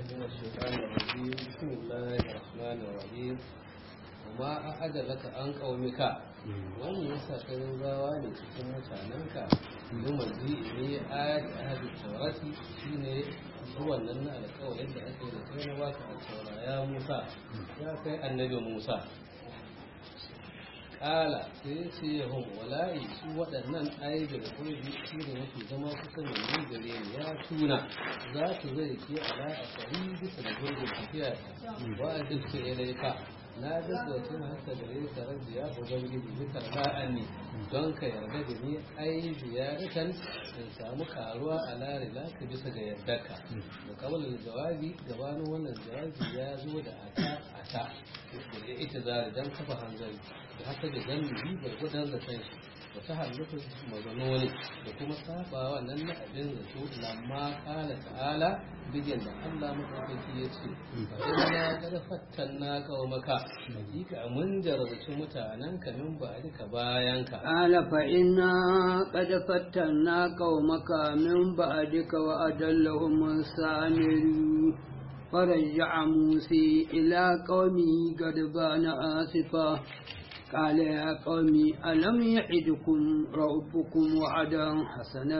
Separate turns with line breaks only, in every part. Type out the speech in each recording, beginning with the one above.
من الشيطان الرجيم بسم الله الرحمن الرحيم وما أعد لك عن قومك wani yasa kai gawa ne cikin mutanenka domin ji ne ayat ahadi taurati shine zuwan nan na alƙawarin da ake da kai na baka a taura ya Musa ya kai annabi Musa kala sai ce yahun wala'i su waɗannan ayyuka da kurbi su ne mafi zama kusa da ni gare ni ya tuna za su zai ke ala a tsari bisa da gurbin tafiya ba a duk su ilaika na gaggauta haka gare ka rabbi ya ubangiji bisa ra'ani don ka yarda da ni ai ziyaratan in samu karuwa a lari laka bisa ga yardarka da kamalin jawabi gabanin wannan jawabi ya zo da ata ata da ita zari don kafa hanzari da haka da zambi gwargwadon da kan shi wata halittar mazanoni da kuma sabawa nan na abin zato lamma kala ta'ala bigin da Allah maɗaukaki ya ce fa inna qad fattanna qaumaka hakika mun jarabci mutanen ka min ba duka bayan ka
قال فإنا قد فتنا قومك من بعدك وأدلهم السامري فرجع موسى إلى قومه غضبان آسفا قال يا قوم ألم يعدكم ربكم وعدا حسنا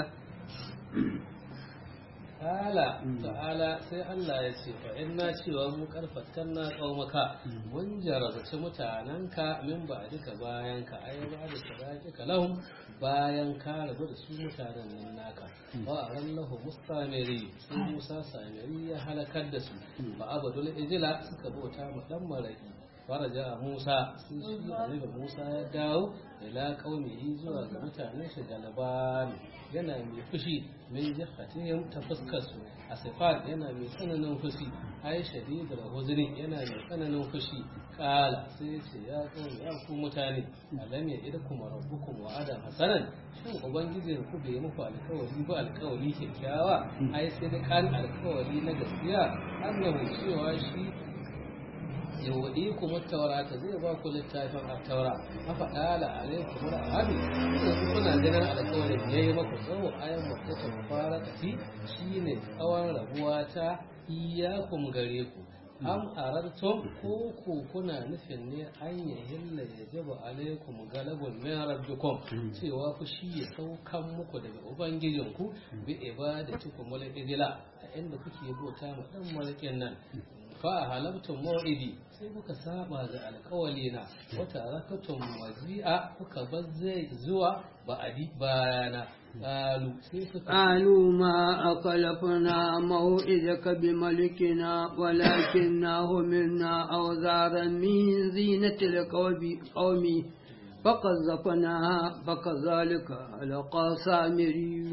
Ta'ala, ta'ala sai Allah ya ce, fa inna cewa mu karfatan na qaumaka mun jarabci mutanenka min ba duka bayan ka ai ba da sadaki lahum bayan ka rabu da su mutanen nan naka wa arallahu mustamiri sai Musa samiri ya halakar da su ba abadul ijla suka bauta ma dan maraki faraja Musa sun shi annabi Musa ya dawo ila qaumihi zuwa ga mutanen shi galaban yana mai fushi min jihatihim ta fuskar su asifat yana mai tsananin fushi ai shadidul huzni yana mai tsananin fushi kala sai ce ya qaumi ya ku mutane alam ya idakum rabbukum wa'adan hasanan shin ubangijin ku bai muku alkawari ba alkawari kyakkyawa ai sai da kan alkawari na gaskiya annabi cewa shi yawadi kuma taurata zai ba ku littafin a taura a faɗa la alaikum rahadu da su kuna ganin alƙawarin ya yi maku tsawo ayan mutu ta fara tafi shine tsawon rabuwa ta iyakun gare ku am arartum ko ku kuna nufin ne an ya hilla ya jaba alaikum galabun min rabbikum cewa ku shi ya saukan muku daga ubangijinku bi ibadatikum wal ijla a inda kuke bauta ma dan malakin nan fa halabtum maw'idi sai kuka saba ga alkawali na wata rakatum wazi'a kuka bazze zuwa ba'adi bayana qalu sai suka
قالوا ما أخلفنا موعدك بملكنا ولكننا هملنا أوزارا من زينة القوم قوم فقذفناها فكذلك ألقى سامري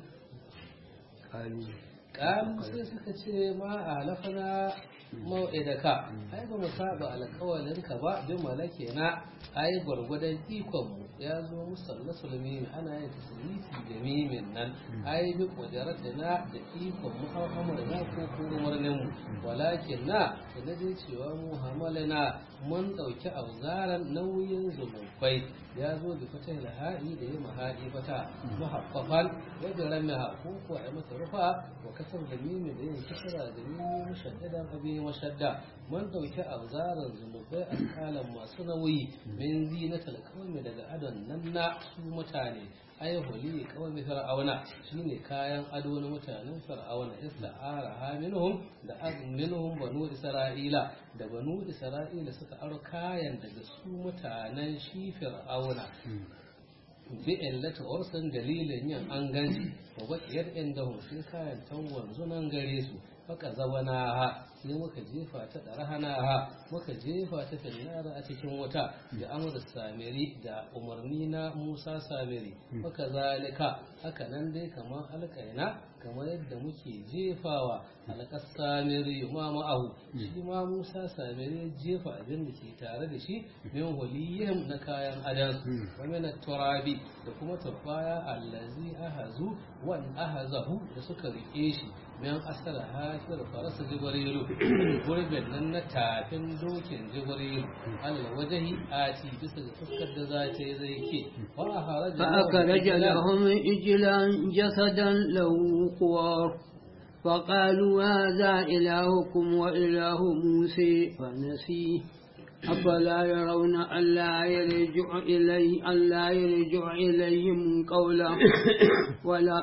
قالوا
qalu sai suka ce ma alafana mau'idaka ai ba mu saba alkawalinka ba bi malakina ai gwargwadon ikon mu ya zo musallasul mimi ana yin tasrifi da mimin nan ai bi qudratina da ikon mu har amurna ko kuma murnin mu walakin na da dai cewa mu hamalana mun dauki auzaran nauyin zumubai ya zo da fata laha'i da yi mahadi fata muhaffafan wajen ramiha ko ko a mata rufa wa kasar da mimi da yin kisra da mimi mushaddada abin mashadda mun dauki auzaran zunubai alƙalan masu nauyi min zinatal kawai daga adon nan na su mutane ai huli kawai fir'auna shine kayan ado na mutanen fir'auna ista'ara ha minhum da minhum banu isra'ila da banu isra'ila suka aro kayan daga su mutanen shi fir'auna bi illata ursan dalilin yin an ganci wa bakiyar inda sai kayan tangon zunan gare su faka zabana ha sai muka jefa ta ɗarhana ha muka jefa ta finnara a cikin wuta da amur samiri da umarni na musa samiri maka zalika haka nan dai kamar alƙaina kamar yadda muke jefawa alƙas samiri ma ma'ahu shi ma musa samiri jefa abin da ke tare da shi min huliyyin na kayan adan wa min turabi da kuma turbaya allazi ahazu wan ahazahu da suka rike shi min asara hafir farasa jibrilu gurbin nan na tafin dokin jibrilu alal wajahi ati bisa ga fuskar da za ta yi zai ke wa haraja
فأخرج لهم إجلا جسدا له خوار فقالوا هذا إلهكم وإله موسى فنسيه أفلا يرون ألا يرجع إليه ألا يرجع إليهم قولا ولا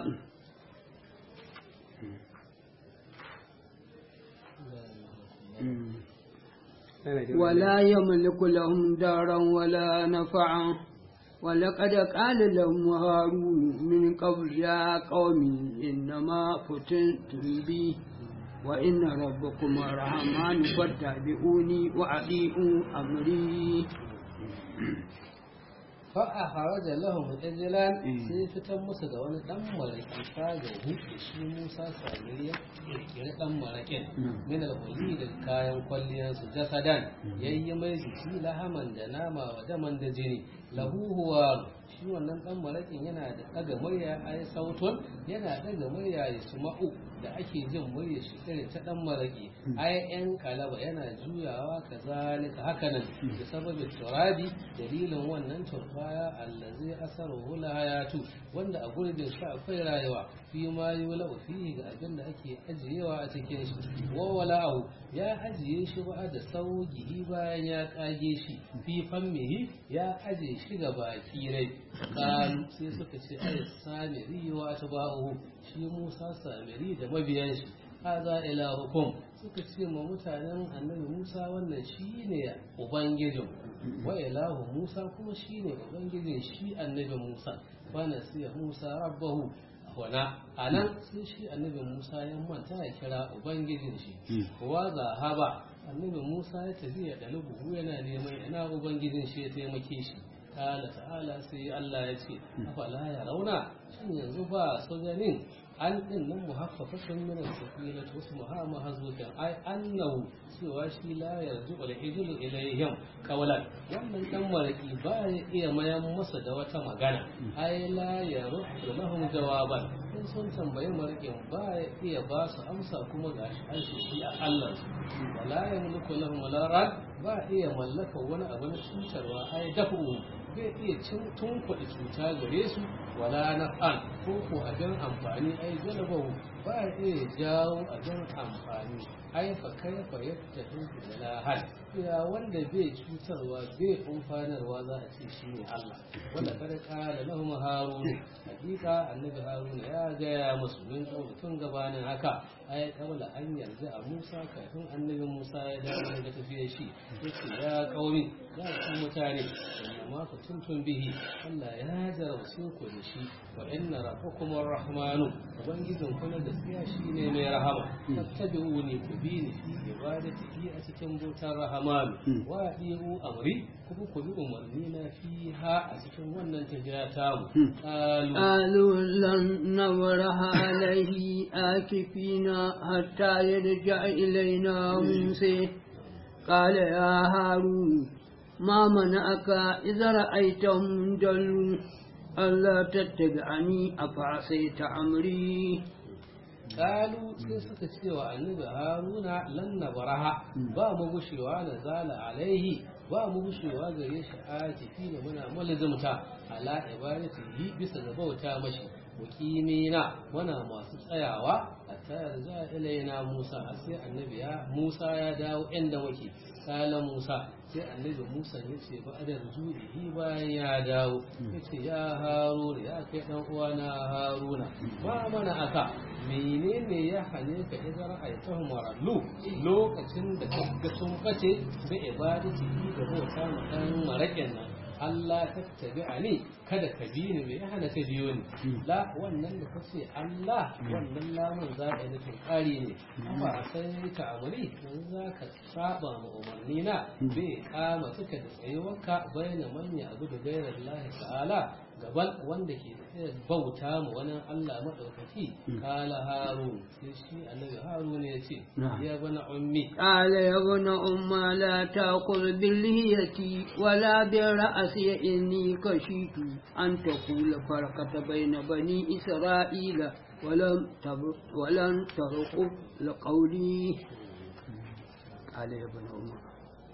ولا يملك لهم دارا ولا نفعا ولقد قال لهم هارون من قبل يا قوم إنما فتنتم بي وإن ربكم الرحمن فاتبعوني وأطيعوا أمري
fa'a haraja lahum ijlan sai fitar musu da wani dan maraki fagahu da shi Musa Samiri ya kirkiri dan marakin min al-huli da kayan kwalliyar su jasadan yayi mai jiki lahaman da nama wa daman da jini lahu huwa shi wannan dan marakin yana da daga murya ai sautun yana daga murya ya suma'u da ake jin murya shi irin ta dan maraki ai yan kalaba yana juyawa kazalika hakanan da sababin turabi dalilin wannan turbaya allazi asaruhu hayatu wanda a gurbin shi akwai rayuwa fi ma yula fihi ga abin da ake ajiyewa a cikin shi wa wala'u ya ajiye shi ba da sauki bayan ya kage shi fi fammihi ya aje shi ga baki rai kalu sai suka ce ai samiri wa atba'uhu shi Musa samiri da mabiyan shi haza ilahukum suka ce ma mutanen annabi Musa wannan shine ubangijin wa ilahu Musa kuma shine ubangijin shi annabi Musa wa nasiya Musa rabbahu wana anan sai shi annabi Musa ya manta ya kira ubangijin shi wa zahaba annabi Musa ya tafi ya dalubu yana neman ina ubangijin shi ya taimake shi ta'ala ta'ala sai Allah ya ce afala ya rauna shin yanzu ba su ganin an din nan muhaffafatun min as-safina tusmuha mahzukan ai annahu cewa shi la yarju al hijlu ilayhim qawlan wannan dan maraki ba ya iya mayan masa da wata magana ai la yaruddu lahum jawaban in sun tambayi marakin ba ya iya ba su amsa kuma ga shi shi a Allah wala yamliku lahum la rad ba iya mallaka wani abu na cutarwa ai dafu zai iya tunkuɗe cuta gare su wala na an ko ko abin amfani ai jalabahu ba ya iya jawo abin amfani ai fa kai fa yadda tunku da lahal ya wanda bai cutarwa bai amfanarwa za a ce shi ne Allah wanda kada kala lahum harun hakika annabi harun ya gaya musu min kauli tun gabanin haka ai kawla an yarda a Musa kafin annabi Musa ya dawo daga tafiyar shi yace ya kaumi ya ku mutane amma ku tuntun bihi Allah ya jarabce ku da shi wa inna rabbakum arrahmanu ubangijin ku na gaskiya shine mai rahama fattabi'uni ku bi ni fi ibadati a cikin bautar rahmanu wa di'u amri kuma ku bi umarni na fiha a cikin wannan tafiya ta mu
قالوا لن نبرح عليه آكفين حتى يرجع إلينا موسى قال يا هارون ما منعك إذا رأيتهم جلوا ألا تتبعني أفعصيت أمري
kalu sai suka ce wa annabi haruna lan nabaraha ba mu gushewa na zala alaihi ba mu gushewa gare shi a tafi da muna mulzumta ala ibadatihi bisa ga bauta mashi wakimina muna masu tsayawa a tayar za ilaina musa a sai annabi ya musa ya dawo inda muke kala musa sai annabi musa ya ce ba da rujurihi bayan ya dawo ya ce ya haruna ya kai dan uwana haruna ba mana aka menene ya hane ka idan ra'aytahum warallu lokacin da ka ga sun bace da ibadati da bauta ma dan maraken nan Allah tattabi a ne kada ka bi ni mai hana ka biyo ni la wannan da kace Allah wannan lamun za ka yi nufin ƙari ne amma a sai ka amuri yanzu za ka saba ma umarni na bai kama suka da tsayuwarka bayyana manya abu da gairar Allah ta'ala gaban wanda ke bauta ma wani Allah maɗaukaki kala harun sai shi annabi harun ya ce ya bana ummi
قال يا ابن أم لا تأخذ باللهية ولا برأسي إني خشيت أن تقول فرقة بين بني إسرائيل ولم تب- ولن ترقب لقولي قال يا ابن أم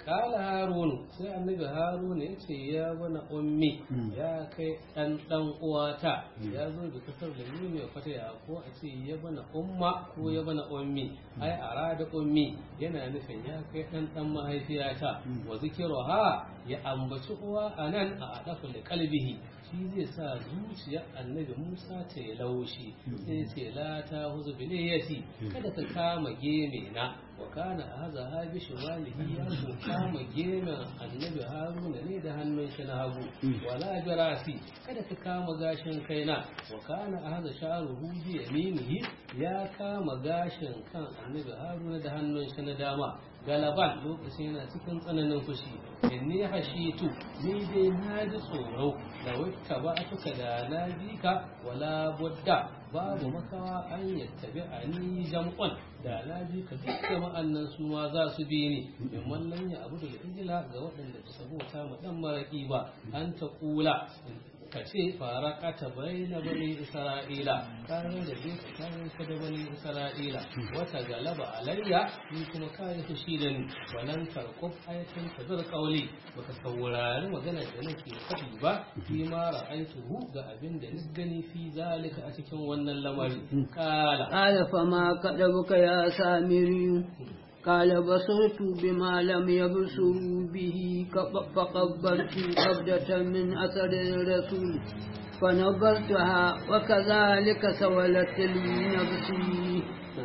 kala harunu sai annabi harunu ya ce ya bana ummi ya kai dan dan uwata ya zo da kasar da ni mai fata ya ko a ce ya bana umma ko ya bana ummi ai arada ummi yana nufin ya kai dan dan mahaifiyata wa zikiruha ya ambaci uwa anan a adafu da kalbihi shi zai sa zuciyar annabi musa ta yi laushi sai ce la ta huzu biliyati kada ka kama geme na wa kana haza ha bi shimalihi ya ko kama gemen annabi haruna ne da hannun shi na hagu wala bi rasi kada ka kama gashin kaina wa kana haza sha'ruhu bi yaminihi ya kama gashin kan annabi haruna da hannun shi na dama galaban lokacin yana cikin tsananin fushi inni hashitu ni dai na ji tsoro da wata ba tuka da na bi ka wala budda babu makawa an yattabi a ni jam'un da na bi ka duk jama'an nan su ma za su bi ni in mallan ya abu da ijila ga waɗanda su sabota ma dan maraki ba an ta kula ka ce fara kata bai na bani isra'ila kayan da zai tsakanin ka da bani isra'ila wata galaba alayya ni kuma kayan fushi da ni walan karkub ayatan ka zar kauli baka saurari magana da nake faɗi ba fi ma ra'aituhu ga abin da ni gani fi zalika a cikin wannan lamari kala
قال فما كذبك يا سامري قال بصرت بما لم يبصروا به كف- فقبلت قبضة من أثر الرسول فنبذتها وكذلك سولت لي نفسي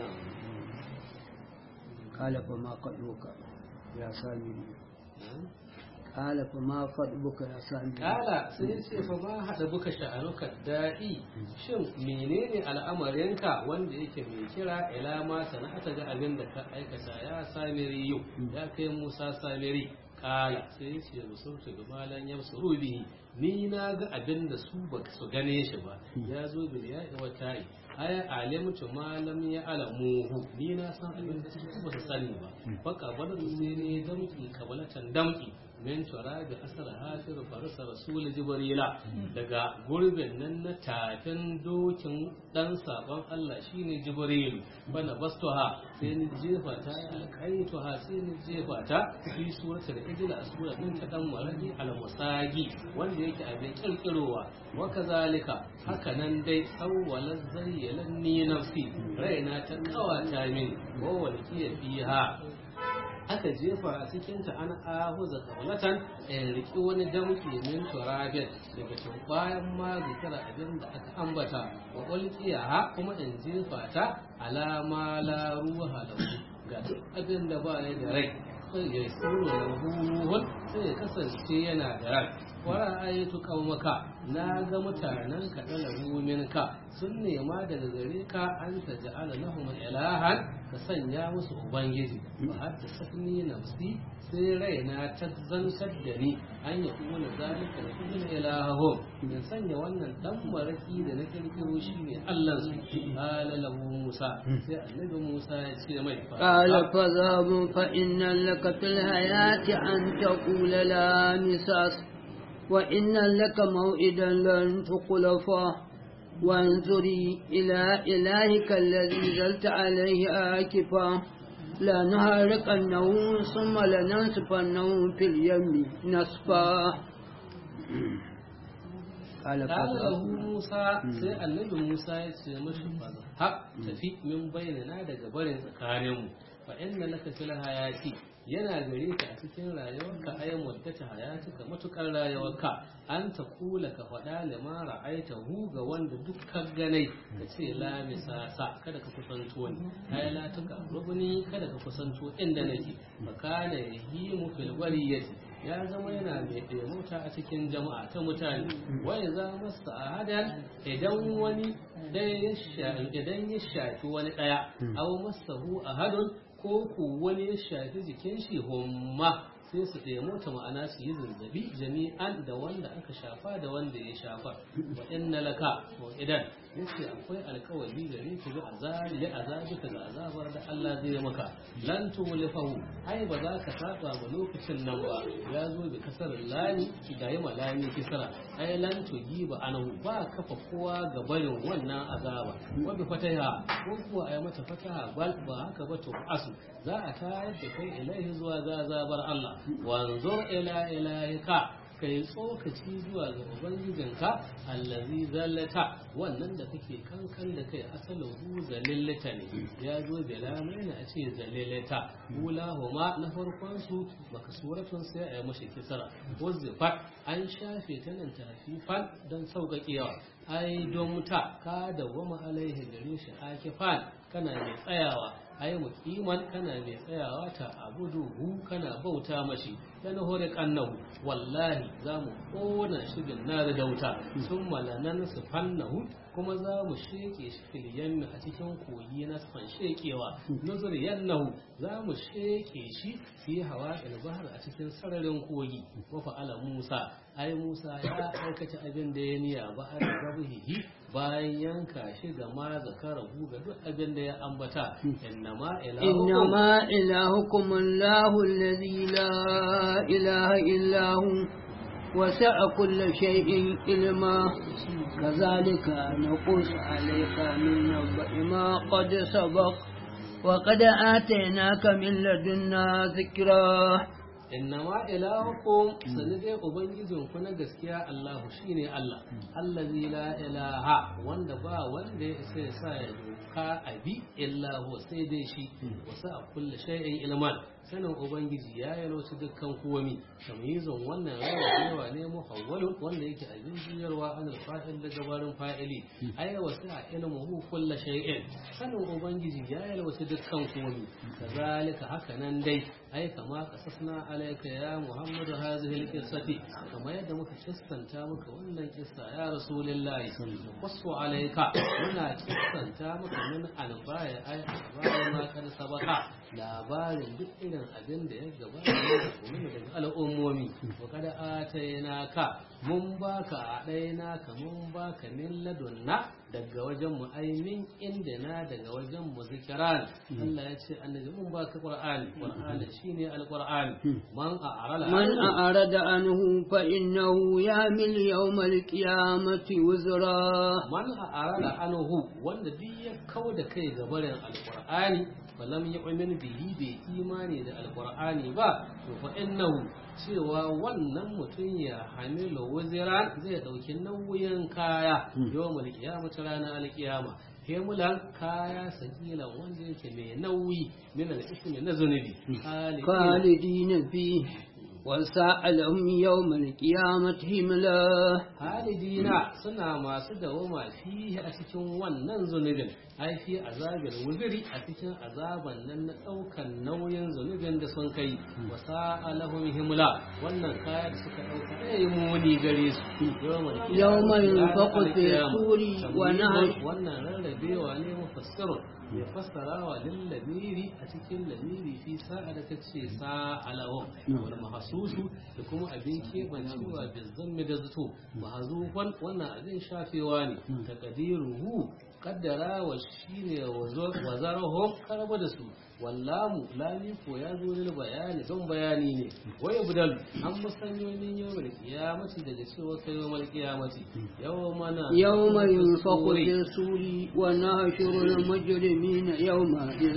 قال فما قدوك يا سامري قال فما قدوك يا سامري
kala sai ya ce fa ma haɗa buka sha'anuka daɗi shin menene al'amarinka wanda yake mai kira ila ma sana'ata ga abin da ka aikata ya samiri yau ya kai musa samiri kala sai ya ce musulta ga malan ya su bihi ni na ga abin da su ba su gane shi ba ya zo bil ya wa ta'i aya alimtu ma lam ya alamuhu ni na san abin da su ba su sani ba baka bada sai ne damki kabalatan damki min turabi asar hafir farsa rasul jibrila daga gurbin nan na tafin dokin dan sabon Allah shine jibril bana bastuha sai ni jefa ta alqaitu ha sai ni jefa ta fi suratul ijla a sura din ta dan maradi al musagi wanda yake abin kirkirowa wa kazalika haka nan dai sawwalan zayyalan ni nafsi raina ta kawata min wa walqiya fiha aka jefa a cikinta an ahuza kabalatan in riki wani damki min turabin daga cikin bayan ma zikira abin da aka ambata wa ulqiya ha kuma in jefa ta alama la ruha lahu ga duk abin da ba ya da rai sai ya suru lahu sai ya kasance yana da rai wa ra'aytu qaumaka na ga mutanen ka dalabu minka sun nema daga gare ka an taj'ala lahum ilahan ka sanya musu ubangiji ba har da sakni nafsi sai raina ta zantar da ni an yi kuma na zalika da kuma ilaho in sanya wannan dan maraki da na kirkiro shi ne Allah su qala lahu Musa sai annabi Musa ya ce mai
قال فذهب فإن لك في الحياة أن تقول لا مساس وإن لك موئدا لن تخلفه وانظري إلى إلهك الذي زلت عليه آكفا لنهارقنه ثم لننسفنه في اليم نسفا قال
قال
فذهب
lahu Musa sai annabi Musa ya ce mashi ha tafi min bayyana daga barin tsakaninmu fa inna laka fil hayati yana gare ka a cikin rayuwarka ayan waddata hayatuka matukar rayuwarka an ta kula ka faɗa lima ra'aita hu ga wanda dukkan ganai ka ce la misasa kada ka kusanto ni ay la tuka rubuni kada ka kusanto inda nake fa kana yahimu fil wariyati ya zama yana mai ɗaimuta a cikin jama'a ta mutane wai za masa ahadan idan wani ɗaya ya shafi idan ya shafi wani ɗaya aw masahu ahadun ko ku wani ya shafi jikin shi humma sai su ɗaimuta ma'ana su yi zazzabi jami'an da wanda aka shafa da wanda ya shafa wa inna laka wa idan yace akwai alkawari gare ka ga azabi ya azabi ka ga azabar da Allah zai maka lan tumlifahu ai ba za ka saba ba lokacin nan ba ya zo da kasar lani da yi malami kisra ai lan tugiba anahu ba kafa kowa ga barin wannan azaba wa bi fataha ko kuwa ai mata fataha bal ba haka ba to asu za a tayar da kai ilaihi zuwa ga azabar Allah wanzur ila ilahika kai tsokaci zuwa ga ubangijinka allazi zallata wannan da kake kankan da kai asalin hu zalillata ne ya zo da lamai a ce zalillata hula huma na farkon su makasuratun sai a yi mashi kisara wazzifat an shafe ta nan tafifan don sauƙaƙewa ai don ta ka dawwama alaihi gare shi akifan kana mai tsayawa ai muqiman kana mai tsayawa ta abuduhu kana bauta mashi dan hore kannahu wallahi zamu kona shi bin nar da wuta sun malanan su fannahu kuma za mu sheke shi filiyan a cikin koyi na san shekewa nuzur yannahu za mu sheke shi fi hawa bahar a cikin sararin kogi wa fa'ala musa ai musa ya aikata abin da ya niya ba a rabuhihi bayan yanka shi ga ma zakara ga duk abin da ya ambata innama
إنما إلهكم الله الذي لا إله إلا هو وسع كل شيء علما كذلك نقص عليك من نبأ ما قد سبق وقد آتيناك من لدنا ذكرا
innama ilahukum sani dai ubangijin ku na gaskiya Allahu shine Allah allazi la ilaha wanda ba wanda ya isa ya sa ya doka abi illa huwa sai dai shi wasu a kulle shay'in ilman sanin ubangiji ya yalwaci dukkan komi tamyizun wannan rawa ne muhawwalun wanda yake abin juyarwa an alfa'il da gabarin fa'ili ay wasu a ilmuhu kulle shay'in sanin ubangiji ya yalwaci dukkan komi kazalika haka nan dai ai kama kasasna alayka ya muhammadu hadhihi alqissati kama yadda muka kissanta maka wannan kissa ya rasulullahi wasu alayka muna kissanta maka min albaya ai albaya ma kan sabaka labarin duk irin abin da ya gabata ne daga al'ummomi wa kada atayna ka mun baka a ɗaya ka mun baka min ladunna daga wajen mu aimin inda na daga wajen mu zikiran Allah ya ce annabi mun baka qur'ani qur'ani shine alqur'ani man a'rala
من أعرض عنه فإنه يعمل يوم القيامة وزرا
man a'rala anhu wanda duk ya kauda kai ga barin alqur'ani falam yu'min bihi bai imani da alqur'ani ba to fa innahu cewa wannan mutum ya hamilu wuzira zai dauki nauyin kaya yawmal qiyamati ranar alqiyama hemulan kaya sakilan wanda yake mai nauyi min al-ismi na zunubi
خالدين فيه وساء لهم يوم القيامة هملا
halidina suna masu dawama fihi a cikin wannan zunubin ai fi azabin wuziri a cikin azaban nan na daukan nauyin zunubin da sun kai wa sa'alahum himla wannan kaya da suka dauka ai muni gare su
يوم ينفق في الصور ونحن
wannan rarrabewa ne mufassirun ya fassara wa lillamiri a cikin lamiri fi sa'a da kace sa'alahum wal mahsusu da kuma abin kebancewa da zammi da zato mahzufan wannan abin shafewa ne taqdiruhu kaddara wa shine wa zarahum karaba da su wallamu lami ko ya zo lil bayani don bayani ne wai budal an musanyoyin yawmal qiyamati daga cewa kai yawmal qiyamati yawmana
يوم ينفق في الصور ونحشر المجرمين يومئذ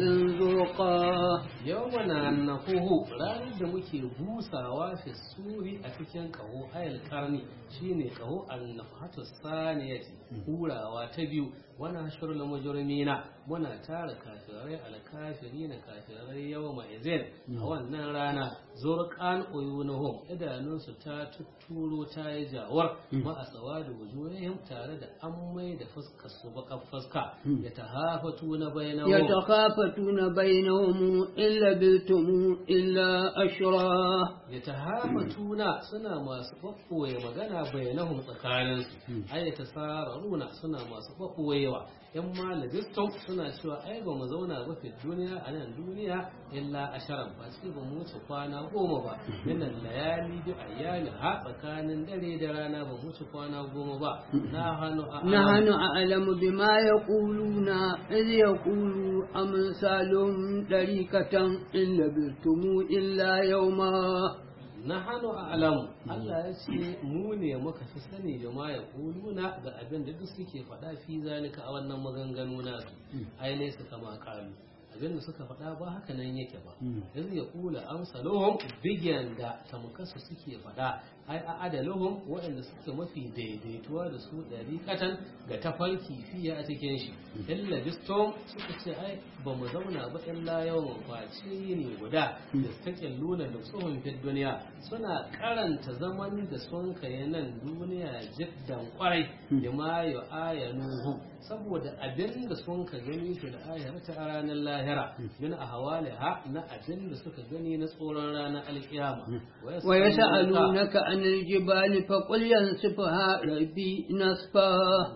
زرقا
yawmana nafuhu ranar da muke busawa fi suri a cikin kaho ayal karni shine kaho annafatu saniyati hurawa ta biyu wana shirul mujrimina muna tara kafirai alkafirina kafirai yawma izin a wannan rana zurqan uyunuhum idanunsu ta tutturo ta yi jawar ma asawadu wujuhihim tare da an mai da fuskar su baka fuska ya tahafatu na bainahum
يتخافتون بينهم إن لبثتم إلا أشرا
ya tahamatuna suna masu ɓaɓɓoye magana bayanahum tsakaninsu ai ta sararuna suna masu ɓaɓɓoye dadewa yan ma labistum suna cewa ai ba mu zauna ba fi duniya a nan duniya illa asharan ba sai ba mu wuce kwana goma ba minan layali bi ayyami ha tsakanin dare da rana ba mu wuce kwana goma ba na hannu a
نحن أعلم بما يقولون إذ يقول أمثالهم طريقة إن لبثتم إلا يوما
na hannu a alamu Allah ya ce mu ne muka fi sani da ma ya kuluna ga abin da duk suke faɗa fi zalika a wannan maganganu nasu ai ne su kama kalu abin da suka faɗa ba haka nan yake ba yanzu ya kula amsaluhum bigiyan da tamkasu suke faɗa ai a adaluhum waɗanda suke mafi daidaituwa da su ɗariƙatan ga tafarki fiye a cikin shi illa bistom suka ce ai ba mu zauna ba illa yawan face ne guda da take nuna da tsohon fit duniya suna karanta zaman da sun kai nan duniya jiddan kwarai da ma yu ayanuhu saboda abin da sun ka gani fi da ayarta a ranar lahira min a ha na abin da suka gani na tsoron ranar alkiyama
ويسألونك عن الجبال فقل ينسفها ربي نسفا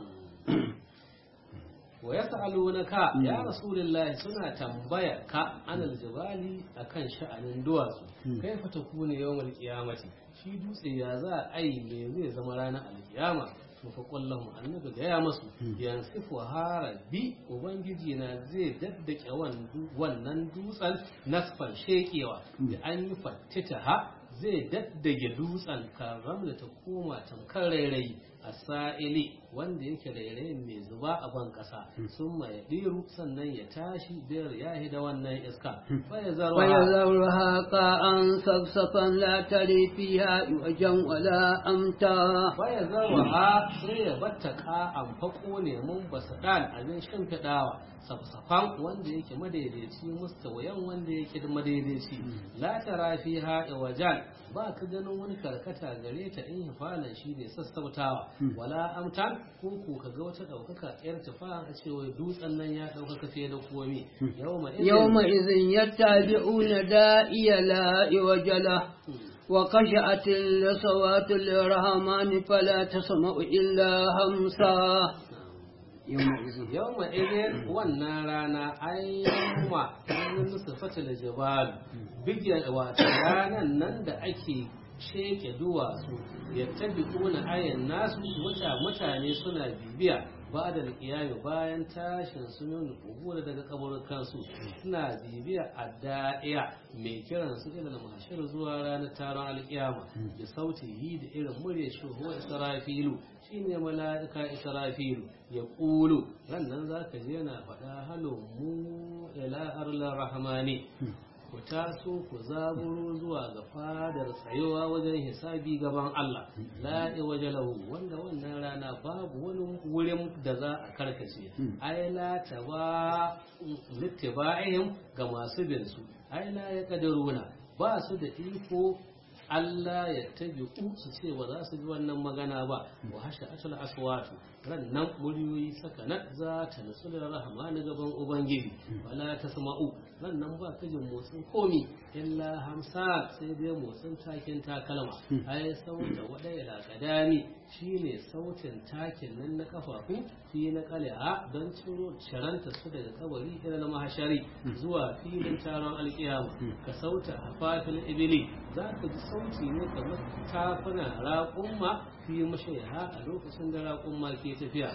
wa yas'alunaka ya rasulullahi suna tambaya ka anal jibali akan sha'anin duwatsu kai fa takune yawmal qiyamati shi dutse ya za a yi me zai zama ranar alkiyama to fa qullahu annabi ga ya masu yansifu harabi ubangiji na zai daddake wannan dutsen nasfan shekewa da an yi fattita ha zai daddage dutsen karam da ta koma tamkar rairayi a sa'ili wanda yake rairayin mai zuba a ban kasa sun ya ɗiru sannan ya tashi biyar ya da wannan iska baya zarwa
ويذرها قاعا صفصفا لا تري فيها عوجا ولا أمتا
baya zarwa sai ya batta ka'an fako ne mun basu ɗan abin shimfiɗawa safsafan wanda yake madaidaici mustawayan wanda yake madaidaici la tara fiha wajan ba ka ganin wani karkata gare ta in hifalan shi ne sassautawa wala amtan ko ko ka ga wata ɗaukaka yar tafa a cewa dutsen nan ya ɗaukaka fiye da komai yawma idin-
يومئذ يتبعون داعي لا عوج له وخشعت الأصوات للرحمن فلا تسمع إلا همسا يومئذ
yawma idin wannan rana ai yawma ranar nusufata da jabalu bigyan wata ranan nan da ake sheke duwatsu ya tabi kuna ayan nasu wata mutane suna bibiya ba da alƙiyami bayan tashin sunan kubura daga kaburukan su suna bibiya a da'iya mai kiran su ilal mahshar zuwa ranar taron alƙiyama da sauti yi da irin murya shi huwa israfilu shine mala'ika israfilu ya ƙulu rannan za ka je yana faɗa halo mu ila arlar rahmani ku taso ku zaburo zuwa ga fadar tsayowa wajen hisabi gaban Allah la waje lahu wanda wannan rana babu wani wurin da za a karkace ai la taba littiba'ihim ga masu bin su ai la ya kadaruna ba su da iko Allah ya tabi su ce ba za su bi wannan magana ba wa hasha atul aswatu ran nan muryoyi sakanat za ta nasu da rahmani gaban ubangiji wala tasma'u ran nan ba ka jin motsin komi illa hamsa sai dai motsin takin takalma ai sauta wada ila kadami shine sautin takin nan na kafafu fi na kal'a don ciro sharanta su daga kabari ila mahashari zuwa filin taron alkiyama ka sauta hafafil ibili za ka ji sauti ne kamar tafuna raƙumma fi mashaiha a lokacin da raƙumma ke tafiya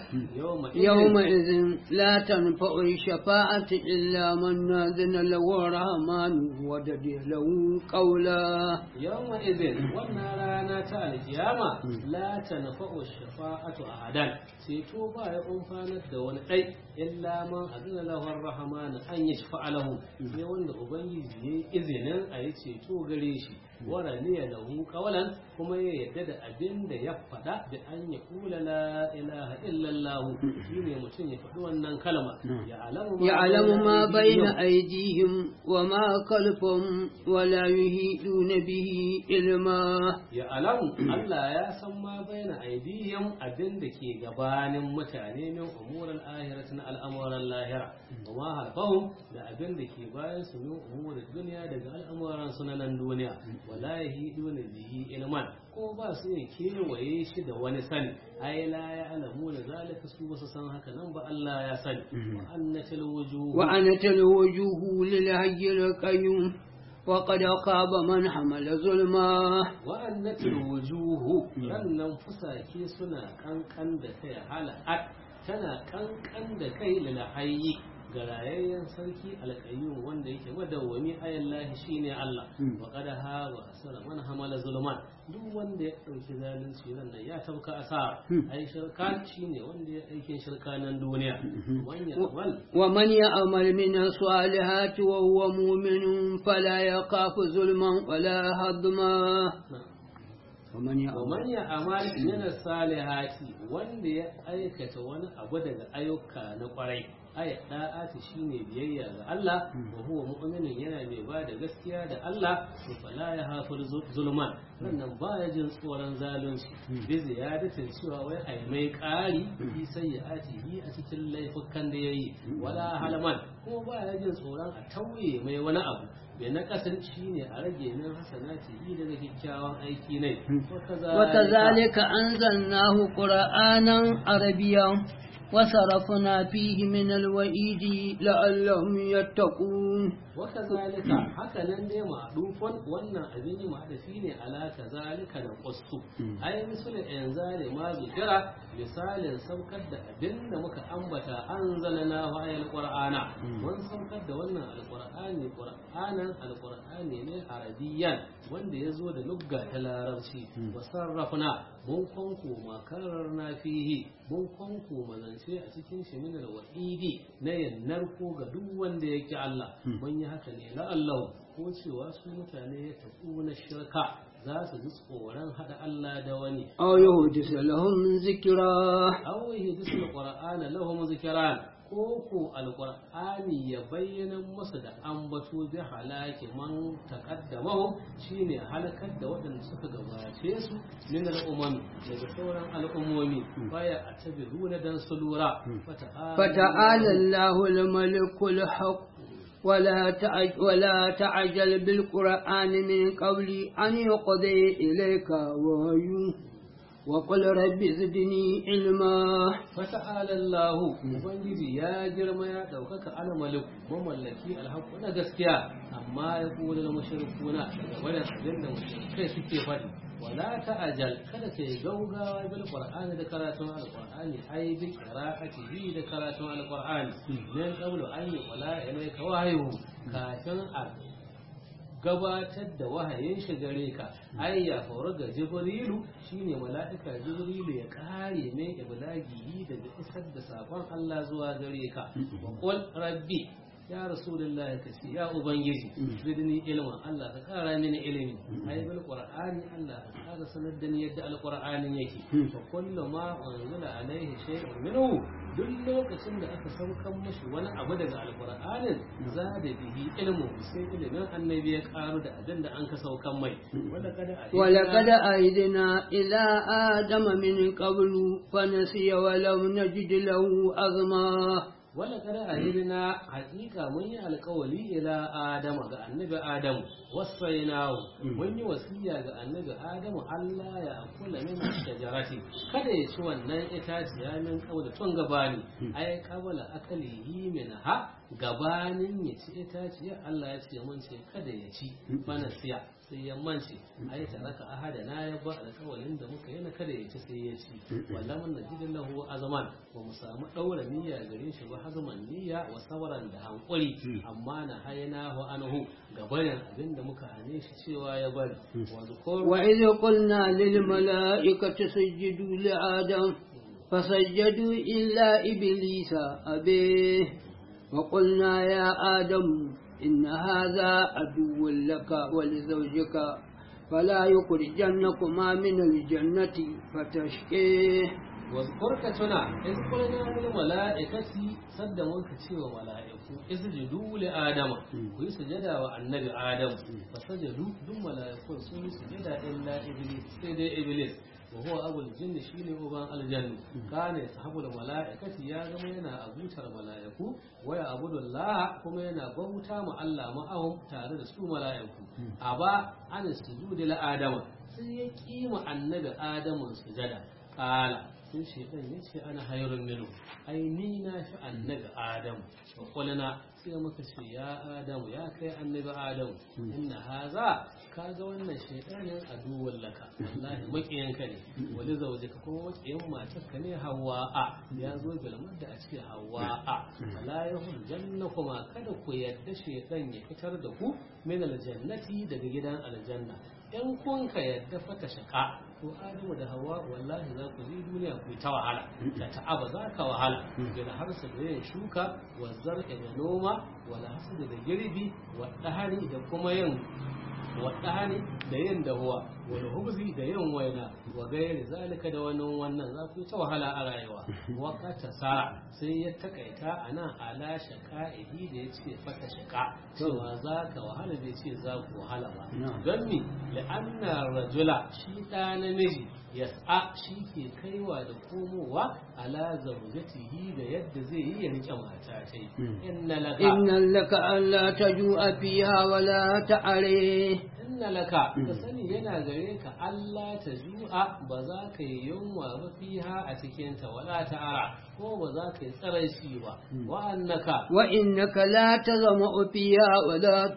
يومئذ لا تنفع الشفاعة إلا من أذن له الرحمن ودد له قولا
yawma izin wannan rana ta alkiyama la tanfa'u shafa'atu ahadan ceto ba ya umfanar da wani dai illa man azina lahu ar-rahman an yashfa'a lahu sai wanda ubangiji yayi izinin a yi ceto gare shi wara ne lahu qawlan kuma ya yadda da abin da ya faɗa da an ya kula la ilaha illa allah shine mutum ya faɗi wannan kalma ya alamu
يعلم ما بين أيديهم وما خلفهم ولا يهيدون به علما
ya alamu Allah ya san ma baina aidihim abin da ke gabanin mutane min umuran ahirat na al'amuran lahira wa ma halfahum da abin da ke bayan su min umuran duniya daga al'amuran su na nan duniya wa wala yahiduna bihi ilman ko ba su ne kewaye shi da wani sani ai la ya alamu da zalika su ba su san haka nan ba Allah ya sani wa annatil wujuh
wa anatal wujuhu lil hayyil qayyum وقد خاب من حمل ظلما
wa'annatul wujuhu rannan fusake suna kankan da kai hala'at tana kankan da kai lilahayyi ga rayayyen sarki alƙayyum wanda yake madawwami ayallahi shine Allah wa qad haba asara man hamala zulman duk wanda ya dauki zalunci nan nan ya tabka asara ai shirka shine wanda ya aikin shirka nan duniya wanya wal
ومن يعمل من الصالحات وهو مؤمن فلا يخاف ظلما ولا هضما ومن يعمل
ومن يعمل من الصالحات wanda ya aikata wani abu daga ayyuka na kwarai aya da'ati shine biyayya ga Allah wa huwa mu'minun yana mai ba da gaskiya da Allah to fala ya hafir zulman wannan baya jin tsoron zalunci bi ziyadatin cewa wai ai mai ƙari fi sayyi'atihi a cikin laifukan da yayi wala halaman kuma baya jin tsoron a tauye mai wani abu bai na kasan shine a rage min hasanati daga kyakkyawan aiki ne
وكذلك أنزلناه قرآنا عربيا وصرفنا فيه من الوعيد لعلهم يتقون
وكذلك haka nan dai ma'dufan wannan abin yi ma'adafi ne ala kazalika da qastu ai misalin yanzale ma zikira misalin saukar da abin da muka ambata anzalna wa ayal qur'ana mun saukar da wannan alqur'ani qur'anan alqur'ani ne arabiyan wanda ya zo da lugga ta larabci wa sarrafna mun kwanko makarar na fihi mun kwanko mazance a cikin shi min alwa'idi na yannar ko ga duk wanda yake Allah mun yi haka ne la'allahu ko cewa su mutane ya tafi na shirka za su ji tsoron haɗa Allah da wani
أو يحدث لهم ذكرا
aw yahdisul qur'ana lahum zikran ko ko alqur'ani ya bayyana musu da ambato bi halaki man taqaddamahu shine halakar da waɗanda suka gabace su min al'umami daga sauran al'ummomi baya a tabiruna dan su lura
فتعالى الله الملك الحق ولا تعج ولا تعجل بالقرآن من قبل أن يقضي إليك وحيه وقل رب زدني علما
fata'ala Allah ubangiji ya girma ya daukaka ana malik mamallaki alhaqqu na gaskiya amma ya kula da mushrikuna daga wannan abin da mushrikai suke faɗi wala ta'ajal kada kai gaugawa bil qur'ani da karatun alqur'ani ai bi qira'atihi da karatun alqur'ani dan qablu an yi wala ilayka wahyu kafin a gabatar da wahayin shi gare ka ai ya faru ga jibrilu shine mala'ika jibrilu ya kare mai iblagi daga isar da sakon Allah zuwa gare ka wa qul rabbi ya rasulullah ka ce ya ubangiji zidni ilman Allah ka kara mini ilimi ai bil qur'ani Allah ka kara sanar da ni yadda alqur'anin yake fa kullu ma unzila alaihi shay'un minhu duk lokacin da aka saukan mashi wani abu daga alqur'anin za da bihi ilmu sai ilimin annabi ya karu da abin da an ka saukan mai wala kada
ولقد أهدنا إلى آدم من قبل فنسي ولم نجد له عظما
wala kada ahirina hakika mun yi alkawali ila adama ga annabi adamu wasainahu mun yi wasiya ga annabi adamu Allah ya kula min shajarati kada ya ci wannan itaciya min kaula tun gabani ai kabala akalihi min ha gabanin ya ci itaciya Allah ya ce mun ce kada ya ci bana siya sai ya mance ai taraka ahada na ya ba alkawalin da muka yi na kada ya ci sai ya ci wallan mun najidin lahu azaman ba mu samu daura niyya gare shi ba hazman niyya wa sabran da hankuri amma na hayana hu anhu gabanin abin da muka hane shi cewa ya bari wa zukur
وإذ قلنا للملائكة سجدوا لآدم فسجدوا إلا إبليس أبيه وقلنا يا آدم إن هذا عدو لك ولزوجك فلا يخرجنكما من الجنة فتشقيه
واذكر كتنا إذ قلنا للملائكة صد منك تشيو ملائكة اسجدوا لآدم ويسجد والنبي آدم فسجدوا دم ملائكة سوي سجد إلا إبليس سيد إبليس وهو أبو الجن شيني أبان الجن كان يصحب الملائكة يا زمينا أبوتر الملائكة ويا أبود الله كما ينا بوتا مع الله معهم تارد سو ملائكة أبا عن السجود لآدم سيكيم النبي آدم سجدا قال sai shaitan ya ce ana hayrun minu ai ni na fi annabi adamu wa qulna sai muka ce ya adamu ya kai annabi adamu inna haza kaga wannan shaitanin aduwwan laka wallahi makiyanka ne wani zaujika kuma makiyan matarka ne hawa'a ya zo bilmar da a ce hawa'a la yahul janna kuma kada ku yadda shaitan ya fitar da ku min aljannati daga gidan aljanna in kun ka yadda fata shaka to adamu da hawa wallahi za ku yi duniya ku ta wahala da ta'aba za ka wahala da harsa da yin shuka wa zar'a da noma wala hasada da girbi wa dahari da kuma yin wa dahari da yin dahuwa wal hubzi da yin waina wa gairi zalika da wannan wannan za ku ta wahala a rayuwa wa kata sa sai ya takaita anan ala shaka'ihi da ya ce fata shaka cewa za ka wahala bai ce za ku wahala ba don mi la'anna rajula shi ɗa namiji yas'a shi ke kaiwa da komowa ala zaujatihi da yadda zai yi ya rike mata ta yi inna laka
inna laka alla tajua fiha wala ta'are
inna laka ka sani yana gare ka Allah ta ju'a ba za ka yi yunwa ba fiha a cikin ta wala ta'ara ko ba za ka yi tsaraici ba wa annaka
wa innaka la tazma'u fiha wala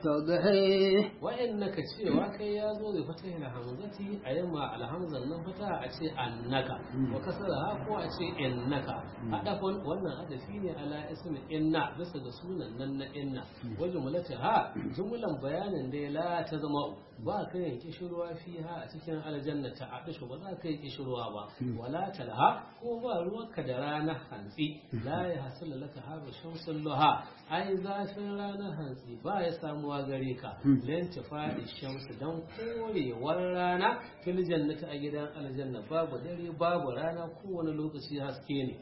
tadhi
wa innaka cewa kai ya zo da fata ila hamzati a yamma alhamzan nan fata a ce annaka wa kasara ko a ce innaka hadafun wannan hadafi ne ala ismi inna bisa ga sunan nan na inna wa jumlataha jumlan bayanin da la tazma'u ba ka yin kishirwa fiha a cikin aljanna ta adishu ba za ka yi kishirwa ba wala talha ko ba ruwanka da rana hantsi la ya hasala laka haru shamsul luha ai zafin ranar hantsi ba ya samuwa gare ka lan tafadi shamsu dan korewar rana fil jannati a gidan aljanna babu dare babu rana kowane lokaci haske ne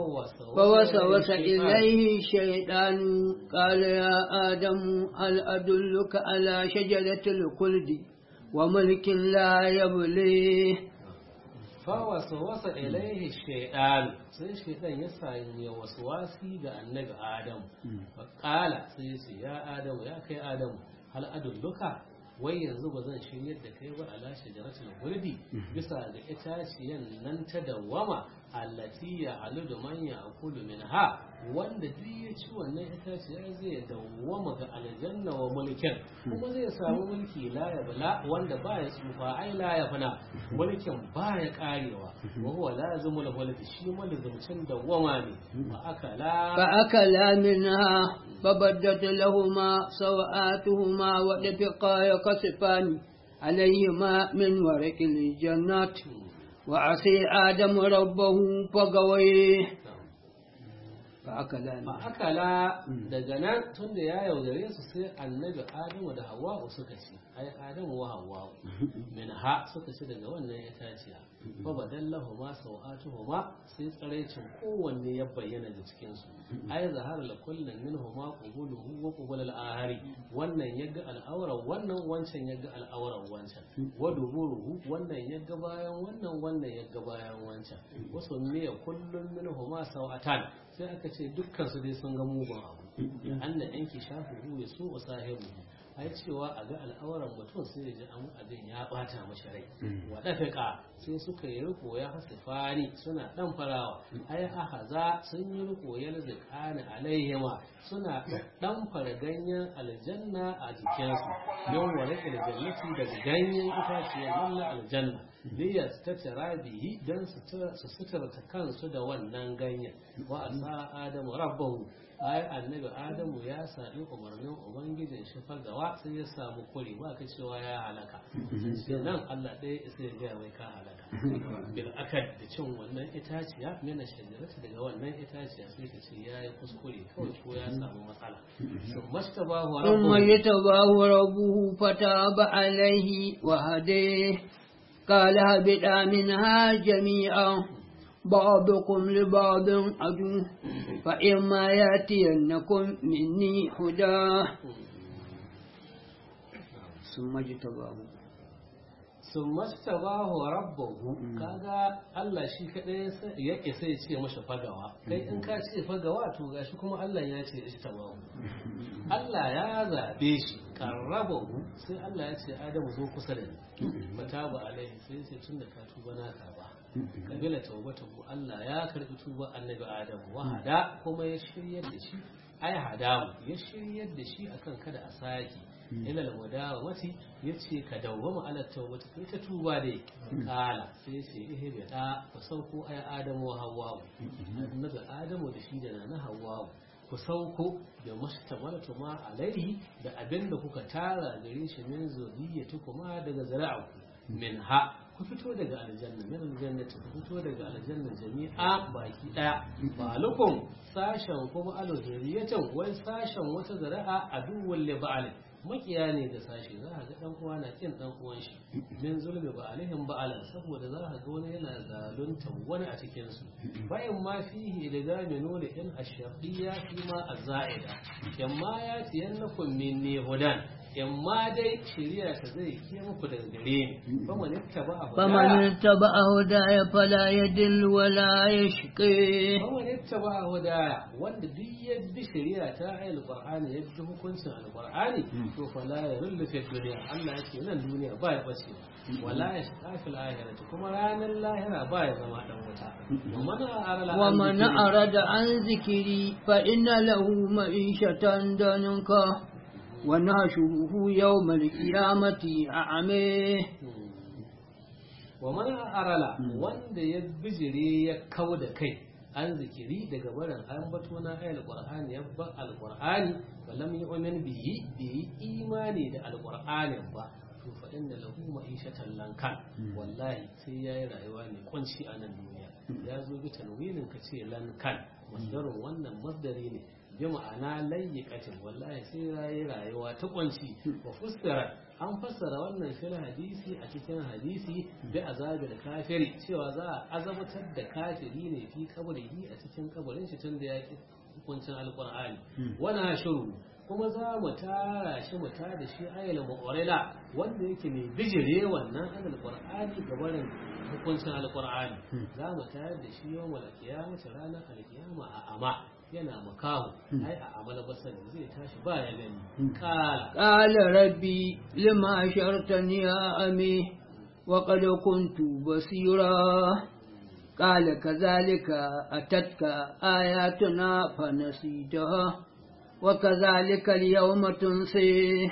فوسوس إليه الشيطان قال يا آدم هل أدلك على شجرة الخلد وملك لا يبليه
فوسوس إليه الشيطان sai shaitan ya sanya waswasi ga annabi Adam faƙala sai ya ce ya Adam ya kai Adam hal adulluka wai yanzu ba zan shiryar da kai ba ala shajaratul guldi bisa ga itaciyan nan ta dawama allati ya aludu man ya akulu minha wanda duk ya ci wannan itaciya zai dawwama ga aljanna wa mulkin kuma zai samu mulki la ya bala wanda baya tsufa ai la ya fana mulkin baya karewa wa huwa lazimul mulk shi malzumcin dawwama ne fa akala
fa akala minha فبدت لهما سوآتهما ودفقا يقصفان عليهما من ورق الجنات وعصي آدم ربه فغويه فأكلا
فأكلا daga nan tun da ya yaudare su sai annabi adamu da hawa'u suka ci ai adamu wa hawa'u min ha suka ci daga wannan itaciya fa badallahu ma sawatuhuma sai tsaraicin kowanne ya bayyana da cikin su ai zahara la kullun minhuma qubuluhu wa qubul al-ahari wannan yaga al'auran wannan wancan yaga al'auran wancan wa duburuhu wannan yaga bayan wannan wannan yaga bayan wancan wasu ne kullun minhuma sawatan sai aka ce dukkan su dai sun ga mugun abu anna yanki shafu ya so wa sahibu ai cewa a ga al'auran mutum sai ya ji an abin ya bata mashi rai wa dafika sai suka yi riko ya hasifani suna dan farawa ai ahaza sun yi riko ya lazikani alaihima suna dan fara ganyen aljanna a jikinsu don wani aljannati daga ganyen itaciyar nan na aljanna liyar ta tara bihi don su suturta kansu da wannan ganyen wa asa adamu rabbahu ai annabi adamu ya sami umarnin ubangijin shi fagawa sai ya samu kuri ba ka cewa ya halaka sai nan Allah ɗaya sai ya gaya mai ka halaka bil akad da cin wannan itaciya mina shajarata daga wannan itaciya sai ka ce ya yi kuskure kawai ko ya samu matsala sun mastabahu
ثم يتباه ربه فتاب عليه وهديه قال هبطا منها جميعا بعضكم لبعض عدو فإما يأتينكم مني هدى ثم اجتباه
sun mastaba wa rabbahu kaga Allah shi kadai ya isa ya ce masa fagawa kai in ka ce fagawa to gashi kuma Allah ya ce istabahu Allah ya zabe shi karrabahu sai Allah ya ce Adamu zo kusa da ni mataba alaihi sai ya ce tunda ka tuba na karba kabila taubatahu Allah ya karbi tuba annabi Adamu wahada kuma ya shiryar da shi ai hadamu ya shiryar da shi akan kada a saki ila almudawati yace ka dawwama ala tawbati kai ta tuba dai kala sai ce ihe bi da ku sauko ay adamu wa hawwa annabi adamu da shi da na hawwa ku sauko da mustamalatu ma alaihi da abinda kuka tara gare shi min zuriyatu kuma daga zara'u min ha ku fito daga aljanna min aljannati ku fito daga aljanna jami'a baki daya balukum sashen kuma alhuriyatan wai sashen wata zara'a aduwwal li ba'al makiya ne da sashi za a ga dan uwa na kin dan uwan shi min zulmi ba alaihim ba'alan saboda za a ga wani yana zalunta wani a cikin su bayan ma fihi da gami nuna in ashaqiyya fi ma azaida yamma ya tiyannakum minni hudan yamma dai shari'a ta zai kiya muku daga gare ni ba man ittaba a
فمن اتبع هداي فلا يدل ولا يشقي
ba man ittaba a hudaya wanda duk ya bi shari'a ta ayil qur'ani ya bi hukuncin alqur'ani to fa la yurlu fi dunya Allah yake nan duniya ba ya bace wala ya shiga fil akhirati kuma ranar lahira ba ya zama dan wuta wa man arala
ومن أراد عن ذكري فإن له معيشة ضنكا ونحشره يوم القيامة أعمى
wa man arala wanda ya bijire ya kau da kai an zikiri daga barin an bato na ayal qur'ani ya ba alqur'ani wa lam yu'min bihi bi imani da alqur'anin ba to fa inna lahu ma'ishatan lankan wallahi sai yayi rayuwa mai kunci a nan duniya ya zo bi tanwinin ka ce lankan masdarin wannan masdari ne bi ma'ana layyikatin wallahi sai yayi rayuwa ta kunci wa fussara an fassara wannan fil hadisi a cikin hadisi bi azabil kafiri cewa za a azabtar da kafiri ne fi kabrihi a cikin kabarin shi tun da ya ki hukuncin alqur'ani wana shuru kuma za mu tara shi mu tada shi ayyala mu'orila wanda yake mai bijire wannan an alqur'ani gabarin hukuncin alqur'ani za mu tayar da shi yawmal qiyamati ranar alqiyama a ama yana makaho ai a amal basari zai tashi ba ya gani kala
قال ربي لما أشرتني يا أمي وقد كنت بصيرا قال كذلك أتتك آياتنا فنسيتها وكذلك اليوم تنسي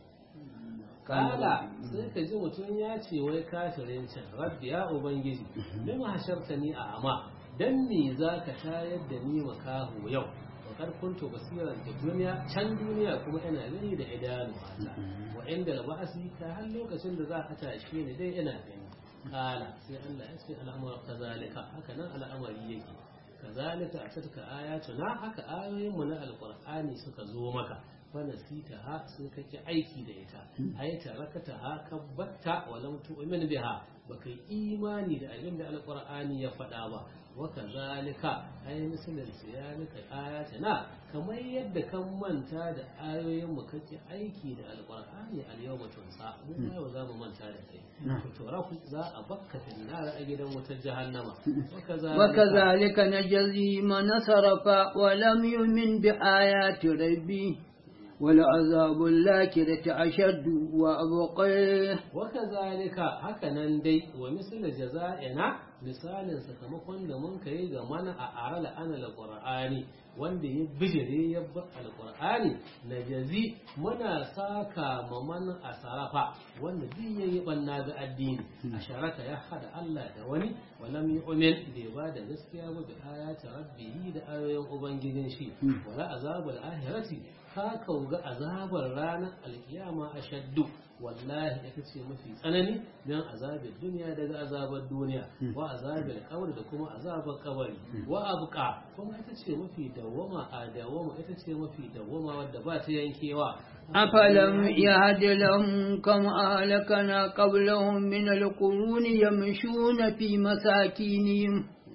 kala sai ka ji mutum ya ce wai kafirin can rabbi ya ubangiji lima hasharta ni a ama dan me za ka tayar da ni makaho yau wakar kuntu basiran da duniya can duniya kuma ina gani da idanu Allah wa inda da ba'asi ka har lokacin da za ka tashe ni dai ina gani kala sai Allah ya ce al'amura kazalika haka nan al'amari yake kazalika a tattaka ayatuna haka ayoyin mu na alqur'ani suka zo maka fanasita ha sai kake aiki da ita ai tarakata ha kabbatta wa lam tu'min biha baka imani da abin da alqur'ani ya faɗa ba wa kazalika ai misalin siyanika ayatuna kamar yadda kan manta da ayoyin mu kake aiki da alqur'ani al yawma tunsa mu ma yau za mu manta da kai to rafu za a bakka finnar a gidan wutar jahannama wa kazalika
وكذلك نجزي من صرف ولم يؤمن بآيات ربي ولعذاب الآخرة أشد وأبقى
وكذلك hakanan dai wa misal jaza'ina misalin sakamakon da mun kai ga mana a arala ana alqur'ani wanda ya bijire ya ba alqur'ani na jazi muna saka ma man asarafa wanda duk yayi banna ga addini a sharaka ya hada Allah da wani walam yu'min bai ba da gaskiya ba bi ayati rabbihi da ayoyin ubangijin shi wala azabul ahirati ka ga azabar ranar alkiyama ashaddu wallahi ita ce mafi tsanani don azabin duniya daga azabar duniya wa azabin kabari da kuma azabar kabari wa abuka kuma ita ce mafi dawwama a dawwama ita ce mafi dawwama wadda ba ta yankewa
أفلم يهد لهم كم أهلكنا قبلهم من القرون يمشون في مساكينهم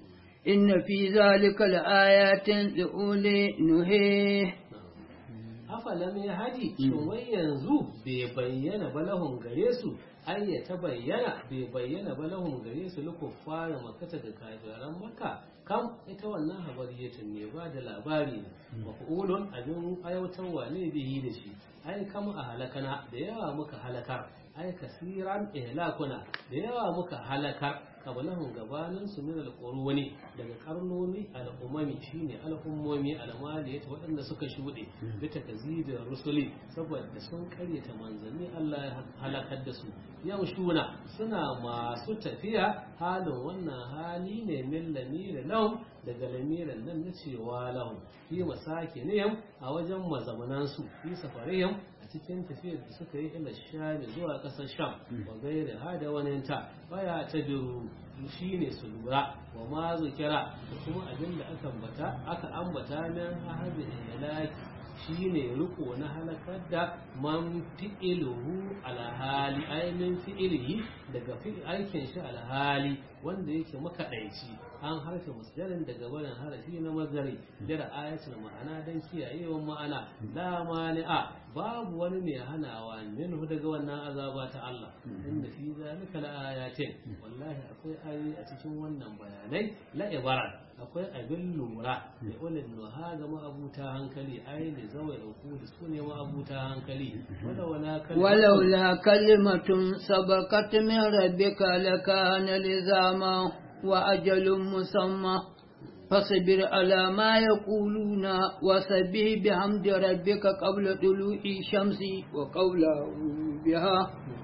إن في ذلك لآيات لأولي نهيه
afalam ya hadi shin wai yanzu bai bayyana balahun gare su ai ya ta bayyana bai bayyana balahun gare su luku fara makata da kafiran maka kam ita wannan habariyatin ne ba da labari ne mafulun abin aiwatarwa ne bihi da shi ai kama a halakana da yawa muka halakar ai kasiran ihlakuna da yawa muka halakar kabalahun gabanin su min alquruni daga karnoni al'umami shine al'ummomi almaliyat waɗanda suka shuɗe bi takzibir rusuli saboda sun karyata manzanni Allah ya halakar da su yamshuna suna masu tafiya halin wannan hali ne min lamira lahum daga lamiran nan na cewa lahum fi masakinihim a wajen mazamanansu fi safarihim a cikin tafiyar da suka yi ila shami zuwa ƙasar sham wa gairi hada waninta baya ta biru shi ne su lura wa ma zukira da kuma abin da aka ambata aka ambata min ahadin ilaki shi ne riko na halakar da man fi'iluhu alhali ainihin fi'ilihi daga aikin shi alhali wanda yake makaɗaici an harfe musjalin daga barin harafi na mazari da ayatul ma'ana don kiyayewan ma'ana la mani'a babu wani mai hanawa minhu daga wannan azaba ta Allah inda fi zalika la ayatin wallahi akwai ayoyi a cikin wannan bayanai la ibara akwai abin lura da ulil nuha ga ma'abuta hankali ai da zawai uku da su ne ma'abuta hankali
ولولا كلمة سبقت من ربك لكان لزاما وأجل مسمى فاصبر على ما يقولون وسبح بحمد ربك قبل طلوع الشمس وقبل بها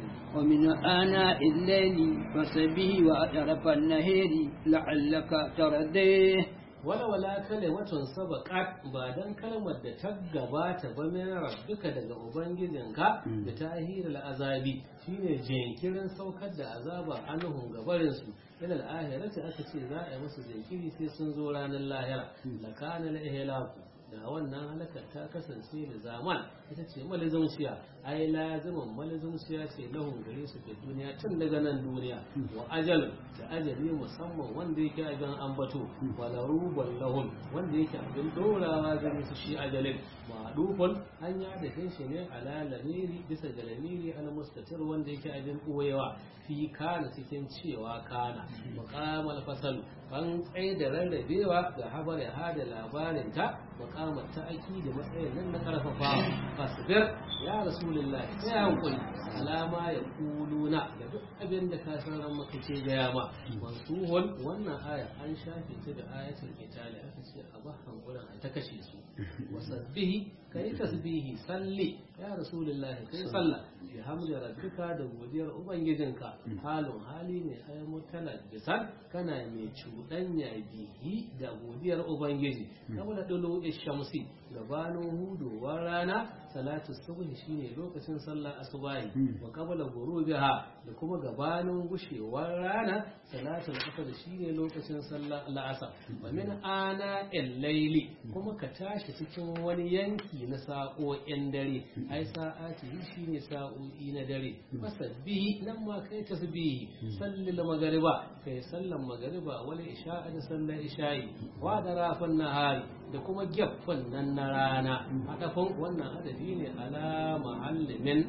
ومن آناء الليل فسبح وأطرف النهر لعلك ترضيه
wala wala kalimatun sabaqat ba dan kalmar da ta gabata ba min rabbika daga ubangijinka da tahirul azabi shine jinkirin saukar da azaba anhum gabarin su ila al-ahirati aka ce za a yi musu jinkiri sai sun zo ranar lahira lakana al-ihlaku da wannan halakar ta kasance da zaman ita ce malizumciya ai lazimin malizumciya ce lahun gare su ke duniya tun daga nan duniya wa ajal da ajali musamman wanda yake abin ambato wala ruban lahun wanda yake abin dorawa gare su shi ajalin ma'adufun hanya da kai shi ne ala lamiri bisa ga lamiri al mustatir wanda yake abin koyewa fi kana cikin cewa kana muqamal fasal an tsaye da rarrabewa ga habar ya hada labarin ta makamar ta aiki da matsayin nan na karfafa fasbir ya rasulullah sai hankuli alama ya kuluna da duk abin da ka san ran maka ce gaya ma mansuhun wannan aya an shafe ta da ayatul qitali aka ce a ba hankulan ta kashe su wasabbihi kai tasbihi salli ya rasulullah kai sallah bi hamdi rabbika da godiyar ubangijinka halin hali ne ay mutalabbisan kana mai cuɗanya bihi da godiyar ubangiji saboda dulu shamsi gabanin hudowar rana salatu subhi shine lokacin sallar asubahi wa qabla ghurubiha da kuma gabanin gushewar rana salatul asr shine lokacin sallar al'asr wa min ana al-layli kuma ka tashi cikin wani yanki na sa'o'in dare ai sa'ati shine sa'o'i na dare fasabbihi nan ma kai tasbihi sallil magriba kai sallan magriba wal isha'a da sallar isha'i wa da rafan nahari da kuma gyaffan nan na rana hadafin wannan hadafi ne ala mahallimin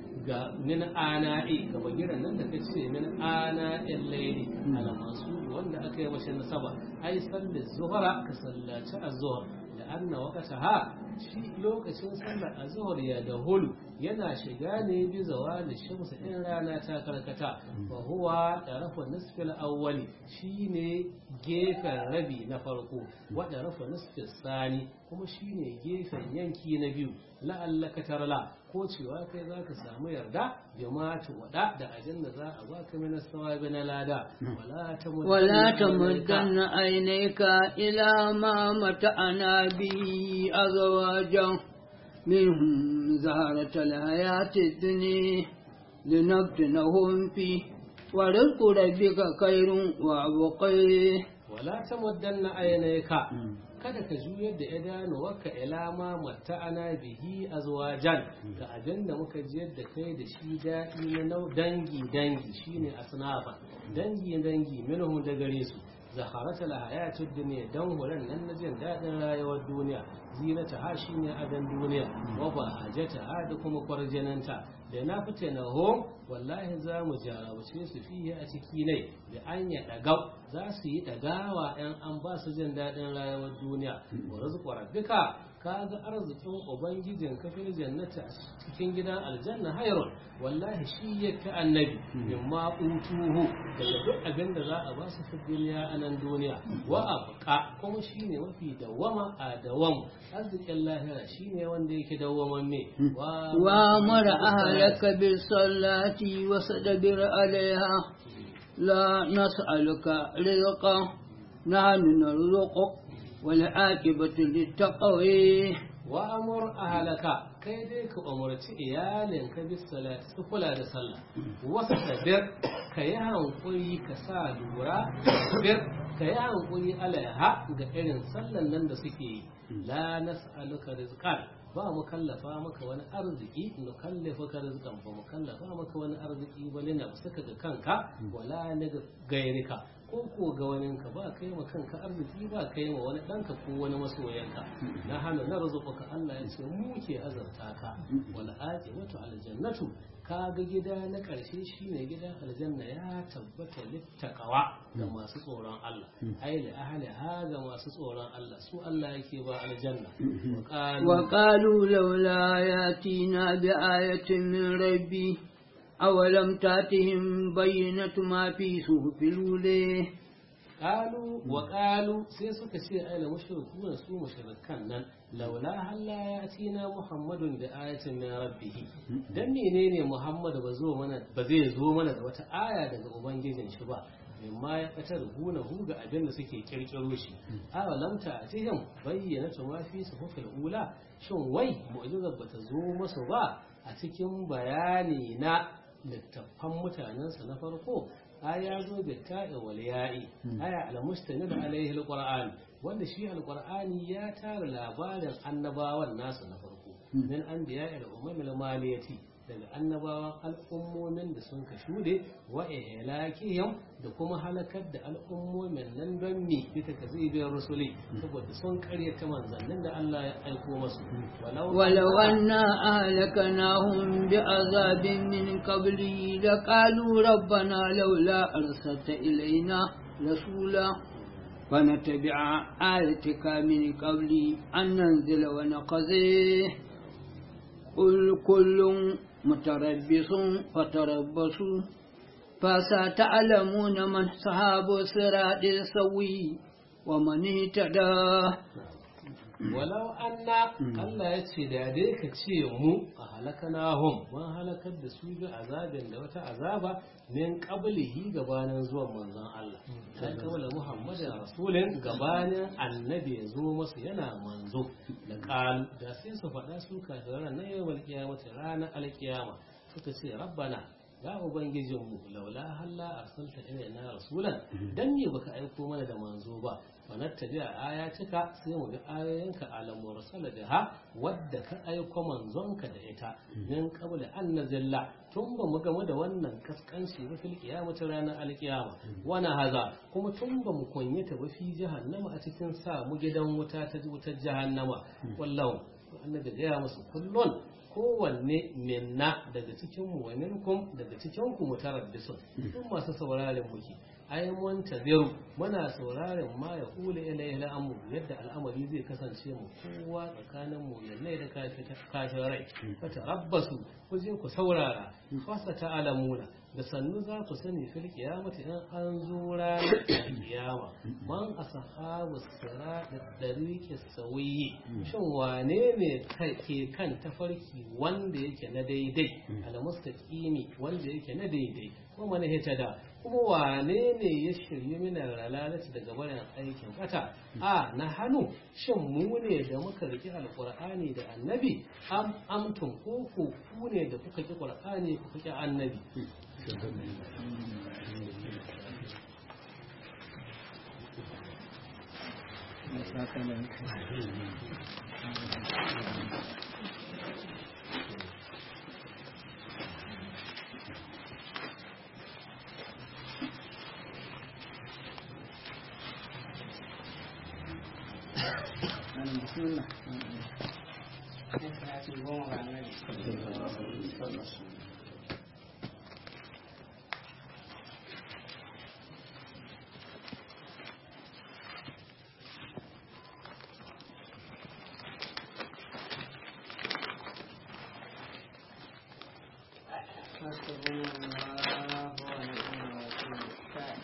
ga min ana'i ga bagiran nan da ka ce min ana'in laili ala masu wanda aka yi mashi nasaba ai sallar zuhra ka sallaci az-zuhr da anna waqtaha shi lokacin sallar az-zuhr ya da hulu yana shiga ne bi zawali shamsu in rana ta karkata fa huwa tarafu nisfil awwali shine gefen rabi na farko wa tarafu nisfil sani kuma shine gefen yanki na biyu la'allaka tarla ko cewa kai zaka samu yarda jama'atu wada da ajin da za a baka min sawabi na lada wala tamuddanna
ولا تمدن عينيك إلى ما متعنا به أزواجا منهم زهرة الحياة الدنيا لنفتنهم فيه ورزق ربك خير وأبقيه
wala tamuddanna aynayka kada ka juyar da idanuwarka ila ma matta'ana bihi azwajan ga abin da muka jiyar da kai da shi daɗi na nau dangi dangi shine asnafa dangi dangi minhum da gare su zaharata la hayatud dunya dan horan nan na jin dadin rayuwar duniya zinata ha shine adan duniya wa ba hajata ha da kuma kwarjananta da na fita na hom wallahi za mu jarabce su fiye a ciki ne da an ya dagau za su yi dagawa yan an ba su jin dadin rayuwar duniya wa rizqu rabbika kaga arzikin ubangijin kafin jannata a cikin gidan aljanna hayrun wallahi shi ya ta annabi mimma utuhu daga duk abin da za a ba su fi duniya a nan duniya wa abqa kuma shine mafi dawama a dawam arzikin lahira shine wanda yake dawaman me
wa mara ahlaka bis salati wa sadabir alaiha la nas'aluka rizqa nahnu narzuquk والعاقبة للتقوى
وأمر أهلك kai dai ka umarci iyalinka bis salati su kula da sallah wasu sabir ka yi hankuri ka sa lura sabir ka yi hankuri alaiha ga irin sallan nan da suke yi la nas'aluka rizqan ba mu kallafa maka wani arziki nu kallafa ka rizqan ba mu kallafa maka wani arziki ba lina suka ga kanka wala na gairika ko ko ga waninka ba kai ma kanka arziki ba kai ma wani ɗanka ko wani masoyanka na hana na ka Allah ya ce mu ke azarta ka wal aqibatu aljannatu ka ga gida na ƙarshe shine gidan aljanna ya tabbata littaqawa ga masu tsoron Allah ai li ahli ha ga masu tsoron Allah su Allah yake ba aljanna
wa qalu laula yatina bi ayatin min rabbi أولم تأتهم بينة ما في صحف الأولى
قالوا وقالوا sai suka ce ai la mushrikuna su mushrikan nan laula halla yatina muhammadun bi ayatin min rabbih dan menene muhammad ba zo mana ba zai zo mana da wata aya daga ubangijin shi ba mimma ya katar huna hu ga abin da suke kirkiro shi awa lam ta atihim bayyana ma fi suhufil ula shin wai mu'jizar bata zo masu ba a cikin bayani na littattafan mutanensa na farko aya zo da ta'i wal ya'i aya al-mustanid alaihi al-qur'an wanda shi al-qur'ani ya tara labarin annabawan nasa na farko min anbiya'i al-umam al-maliyati daga annabawan al'ummomin da sun ka shude wa ihlakihim da kuma halakar da al'ummomin nan don mi bi takzibin rusuli saboda sun karyata manzannin da Allah ya aiko masu
ولو أنا أهلكناهم بعذاب من قبله لقالوا ربنا لولا أرسلت إلينا رسولا فنتبع آيتك من قبل أن ننزل ونقضيه قل كل متربص فتربصوا فستعلمون من صحاب الصراط السوي ومن اهتدى
walau anna Allah ya ce da dai ka ce mu a halakanahum mun halakar da su bi azabin da wata azaba min qablihi gabanin zuwan manzon Allah dan kabala Muhammadin rasulin gabanin annabi ya zo masa yana manzo da qal da sai su faɗa su kafiran na yawmal qiyamati ranar alkiyama suka ce rabbana ya ubangijinmu laula halla arsalta ilaina rasulan dan ne baka aiko mana da manzo ba fanattabi a ayatika sai mu bi ayoyinka alam mursala da ha wadda ka aiko manzonka da ita min qabla an nazilla tun ba mu game da wannan kaskanci ba fil qiyamati ranar alqiyama wana haza kuma tun ba mu kunyata ba fi jahannama a cikin sa mu gidan wuta ta wutar jahannama wallahu annabi ga ya musu kullun kowanne minna daga cikin mu wa minkum daga cikin ku mutarabbisun duk masu sauraren muke ai mun tabiru muna sauraren ma ya kula ilaihi al'amru yadda al'amari zai kasance mu kowa tsakanin mu yallai da kashin rai fata rabbasu ku je ku saurara fasa ta'alamuna da sannu za ku sani fil kiyamati in an zo ranar kiyama man ashabu sirat da dariqi sawiyi shin wane ne ke kan tafarki wanda yake na daidai al mustaqimi wanda yake na daidai ko mana da kuma wane ne ya shirye mina ralalati daga bayan aikin kata a na hannu shin mu ne da muka riki alqur'ani da annabi am amtum ko ku ne da kuka ki qur'ani kuka ki annabi
bismillah
حسبنا الله ونعم الوكيل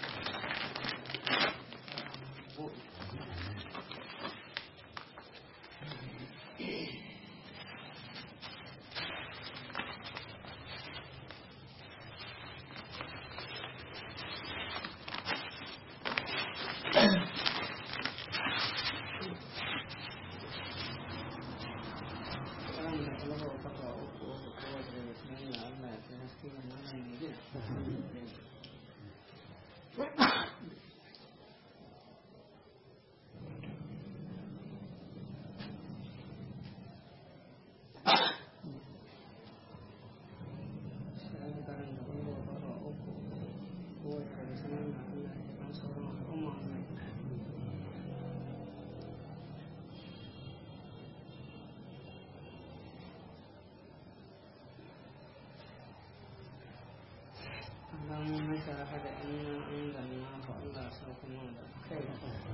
اللهم اشرح لنا انزلناه فالله سوكنا خير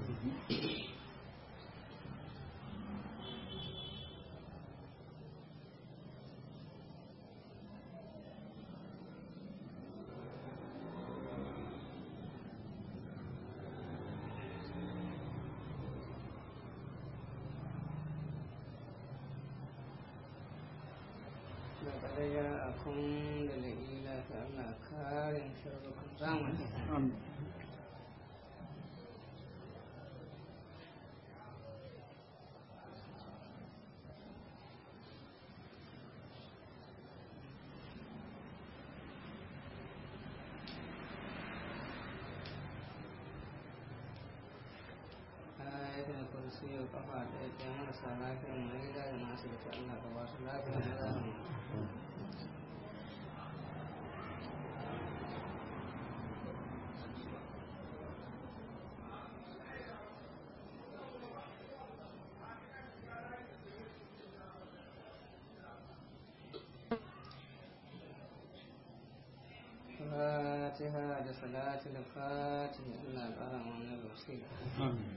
لقد جاءكم دليل فأنا كارم شركم زامن
amin
ayatul kursi kafa ɗaya ɗaya marasa lafiya mai gida da masu da Allah ka ba su lafiya na zamani fatiha da salatul fatiha Allah ya ƙara mana basira
amin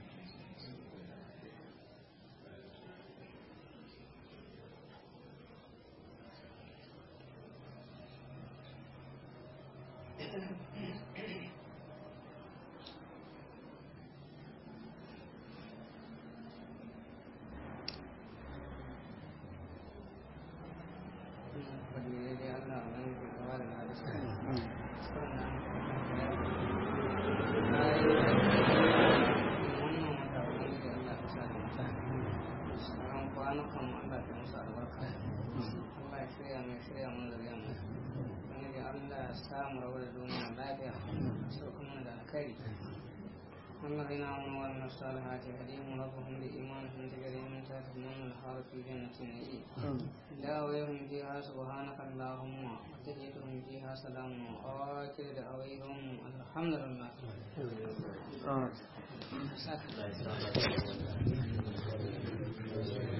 الذين آمنوا وعملوا الصالحات يهديهم ربهم بإيمانهم تجري من تحتهم الأنهار في جنة النعيم دعويهم فيها سبحانك اللهم وتحيتهم فيها سلام وآخر دعويهم الحمد لله amin
سكت